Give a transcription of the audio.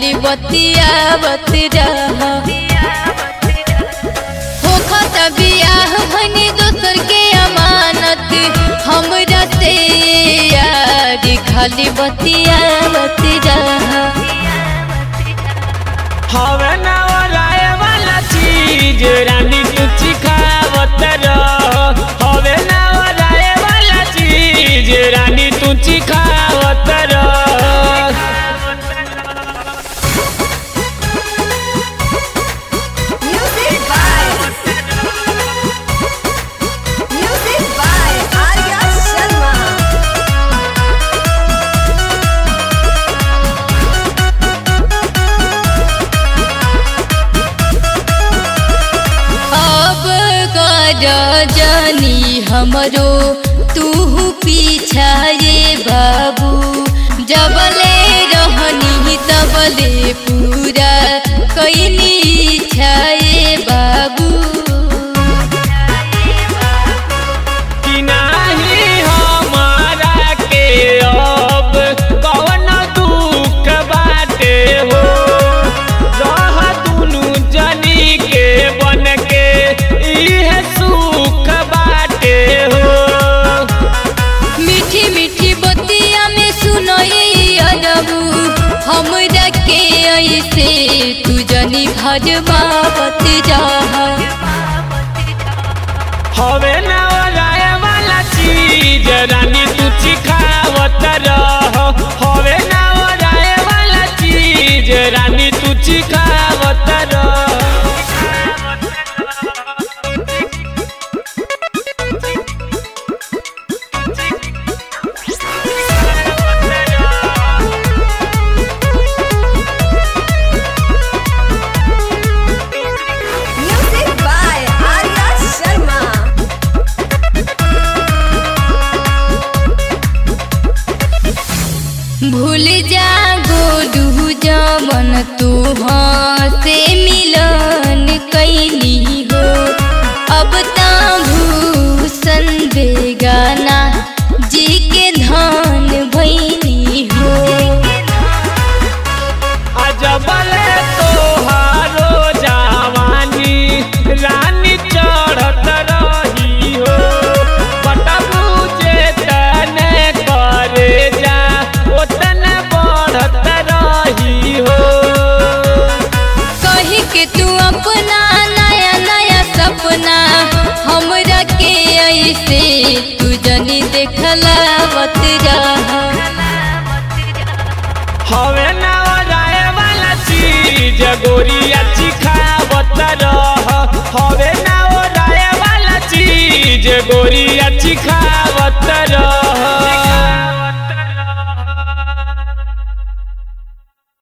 खाली बतियावत रह होखत बियाह भनी दोसर के अमानत हमरा से यारी खाली बतियावत रह हवे ना ओराए वाला चीज रानी तू चिखावत रह हवे ना ओराए वाला चीज रानी तू चिखावत रह Music by Music by Arya Sharma. अब कर जानी हमरो तू पीछा ये बाबू जबले रहनी तबले पूरा कैनी इच्छा ये बाबू कि नाही हमारा के अब कवन दुख बाटे हो रह दुनु जनी के बन के इहे सुख बाटे हो मीठी मीठी बतिया में सुनई अरबू हमरा के ऐसे तू जनी भजबावत जा हवे ना ओराए वाला चीज रानी तू चिखावत रह हवे ना ओराए वाला चीज रानी तू चिखावत रह Music by Arya Sharma. भूल जा गोडू जमन तुहर